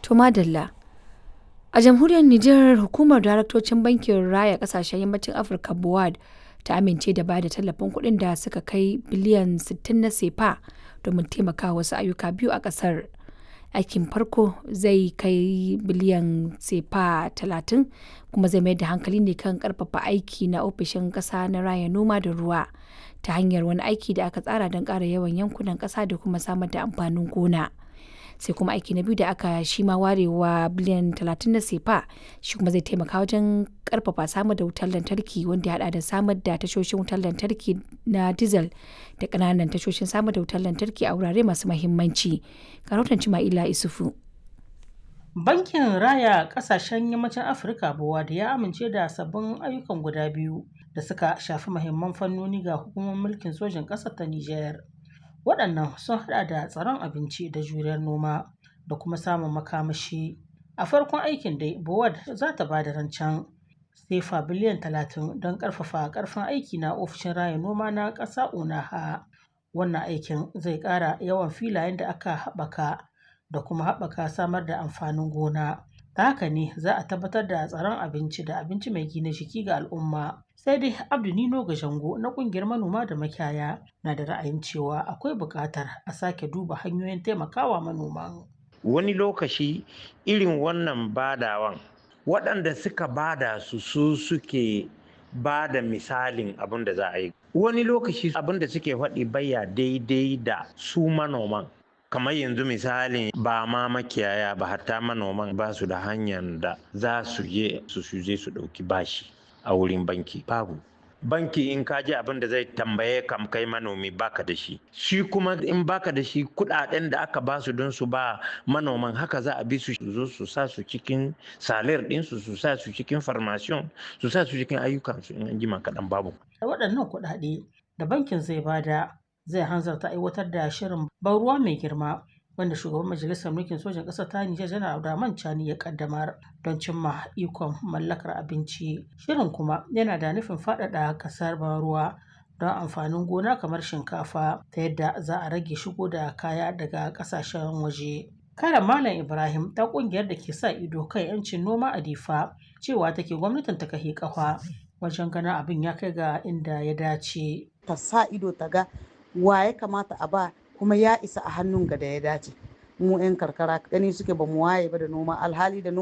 To madalla. A jamhuriyar Nijar hukumar daraktocin bankin raya kasashen yammacin Afirka BOAD ta amince da ba da tallafin kuɗin da suka kai biliyan 60 na sefa domin taimaka wasu ayyuka biyu a ƙasar. Aikin farko zai kai biliyan sefa 30 kuma zai mayar da hankali ne kan ƙarfafa aiki na ofishin ƙasa na raya noma da ruwa ta hanyar wani aiki da aka tsara don ƙara yawan yankunan ƙasa da kuma samar da amfanin gona. sai kuma aiki na biyu da aka shi ma warewa biliyan 30 na sefa shi kuma zai taimaka wajen karfafa samar da wutar lantarki wanda ya hada da samar da tashoshin wutar lantarki na diesel da kananan tashoshin samar da wutar lantarki a wurare masu mahimmanci karotan cima'ila isufu Bankin Raya Ƙasashen Yammacin Afirka da ya amince da sabbin ayyukan guda biyu da suka shafi mahimman fannoni ga hukumar mulkin sojin ƙasar ta Nijar. waɗannan sun haɗa da tsaron abinci da juriyar noma da kuma samun makamashi a farkon aikin dai bowad za ta ba da rancen sefa biliyan talatin don ƙarfafa ƙarfin aiki na ofishin raya noma na ƙasa unaha wannan aikin zai ƙara yawan filayen da aka haɓaka da kuma haɓaka samar da amfanin gona ta haka ne za a tabbatar da tsaron abinci da abinci mai gina jiki ga al'umma sai dai abdu nino gajango na kungiyar manoma da makiyaya na da ra'ayin cewa akwai buƙatar a sake duba hanyoyin taimakawa manoman wani lokaci irin wannan badawan waɗanda suka bada su su suke ba da misalin abin da za a yi wani lokaci abin da suke faɗi baya daidai da su manoman kamar yanzu misali ba ma makiyaya ba hatta manoman ba su da hanyar da za su je su je su ɗauki bashi a wurin banki babu banki in ka ji abin da zai tambaye kam kai manomi baka da shi shi kuma in baka da shi kudaden da aka basu don su ba manoman haka za a bi su zo su sa su cikin salir ɗinsu su sa su cikin farmasiyon su sa su cikin ayyukansu in an jima kaɗan babu waɗannan kuɗaɗe da bankin zai bada zai hanzarta aiwatar da shirin ban ruwa mai girma wanda shugaban majalisar mulkin sojan ƙasar ta Nijar janar Abdurrahman Chani ya kaddamar don cimma ikon mallakar abinci. Shirin kuma yana da nufin faɗaɗa ƙasar ban ruwa don amfanin gona kamar shinkafa ta yadda za a rage shigo da kaya daga ƙasashen waje. Kare Malam Ibrahim ta ƙungiyar da ke sa ido kan 'yancin noma a Difa cewa take gwamnatin ta kahe ƙafa wajen ganin abin ya kai ga inda ya dace. Ta sa ido ta ga wa ya kamata a ba kuma ya isa a hannun ga da ya dace mu 'yan karkara gani suke ba mu waye ba da noma alhali da noma